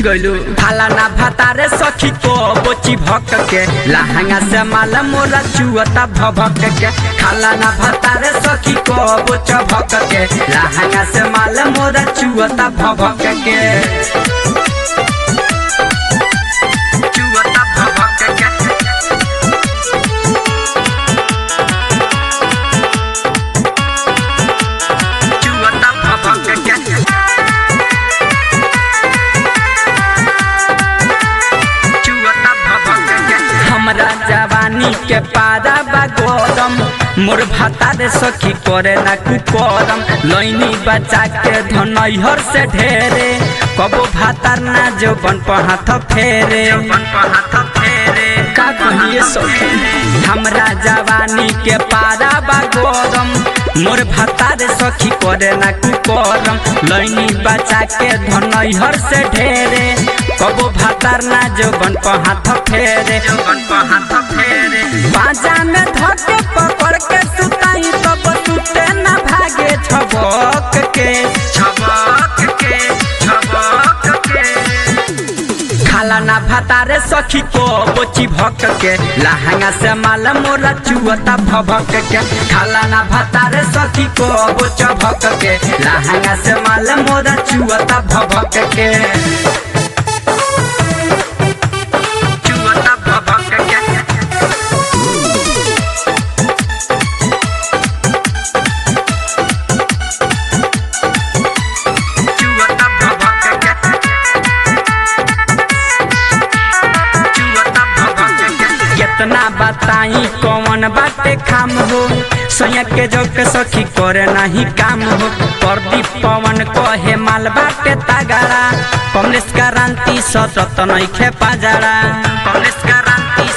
गइलू थाला ना भातारे सखी को बोची भक के लहंगा से माल मोरा चुअता भभक के खाला ना भातारे सखी को बोच भक के लहंगा से माल मोरा चुअता भभक के चुअता भभक के चुअता भभक के हमरा जवानी के पारा बा गरम मोर भाता रे सखी करे ना कुकरम लैनी बचा के धनैहर से ढेरे कबो भातार ना जो बन हाथ फेरे का कहिए सखी हमरा जवानी के पारा बा गरम मोर भाता रे सखी करे ना कुकरम लैनी बचा के धनैहर से ढेरे कबो भातार ना जो बन हाथ फेरे बाजा में धके पकड़ के सुताई तब सुते ना भागे छबक के छबक के छबक के खाला ना भातारे सखी को बोची भक के लहंगा से माल मोरा चुअता भभक के खाला ना भातारे सखी को बोच भक के लहंगा से माल मोरा चुअता भभक के चुअता भभक के चुअता भभक के कितना बताई कौन बाटे खाम हो सैया के जोक सखी करे नहीं काम हो प्रदीप पवन कहे माल बाटे तगड़ा कमलेश क्रांति सतत नहीं खे पाजड़ा कमलेश क्रांति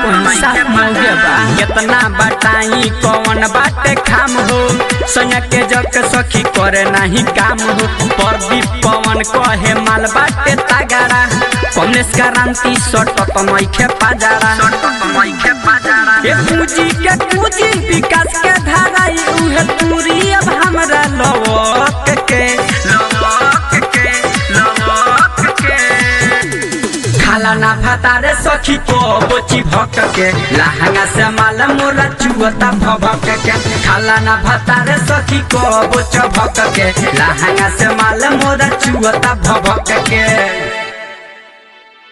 कितना बताई कौन बाटे खाम हो सैया के जोक सखी करे नहीं काम हो प्रदीप पवन कहे माल बाटे तगड़ा कमलेश क्रांति सटत नहीं खे पाजड़ा ए पूंजी के पूंजी विकास के धाराई उहे दूरी अब हमरा लवक के लवक के लवक के खाला ना भातारे सखी को बोची भक के लहंगा से माल मोरा चुअता भभक के खाला ना भातारे सखी को बोच भक के लहंगा से माल मोरा चुअता भभक के